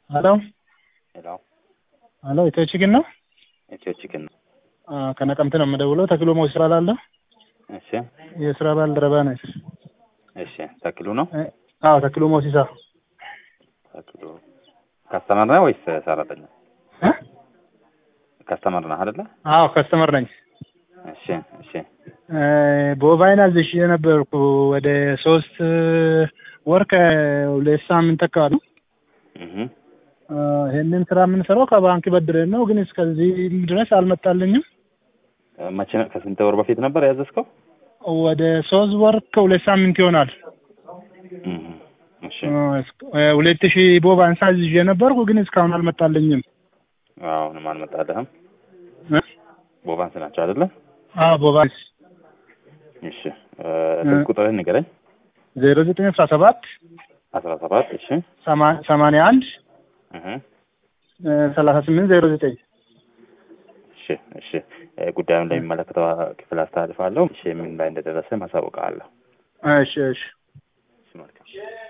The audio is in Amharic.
ሄሎ ሄሎ ሄሎ ኢትዮ ቺክን ነው? ኢትዮ ቺክን ነው። አዎ ከነቀምት ነው የምደውለው። ተክሎ ሞሲሳ እላለሁ። እሺ የስራ ባልደረባ ነኝ። እሺ ተክሉ ነው። እ- አዎ ተክሎ ሞሲሳ ተክሉ ከስተመር ነህ ወይስ ሰራተኛ? እ? ከስተመር ነህ አይደለ? አዎ ከስተመር ነኝ። እሺ እሺ እ፣ ቦቫይን አዝዤ ነበርኩ ወደ ሶስት ወር ከሁለት ሳምንት አካባቢ እህ እ፣ ይሄንን ስራ የምንሰራው ከባንክ በድረን ነው፣ ግን እስከዚህ ድረስ አልመጣልኝም። መቼ ነው? ከስንት ወር በፊት ነበር ያዘዝከው? ወደ ሶስት ወር ከሁለት ሳምንት ይሆናል። እህ እሺ ሁለት ሺህ ቦቫንስ አዝዤ ነበርኩ፣ ግን እስካሁን አልመጣልኝም። አሁንም አልመጣልህም። እ? ቦቫንስ ናቸው አይደለ? አዎ ቦቫንስ እሺ እ፣ ስልክ ቁጥርህን ንገረኝ። ዜሮ ዘጠኝ አስራ ሰባት አስራ ሰባት እሺ ሰማ- ሰማንያ አንድ እህ ሰላሳ ስምንት ዜሮ ዘጠኝ እሺ እሺ እ፣ ጉዳዩን ለሚመለከተው ክፍል አስተላልፋለሁ። እሺ ምን ላይ እንደደረሰ ማሳወቃለሁ። እሺ እሺ እሺ መልካም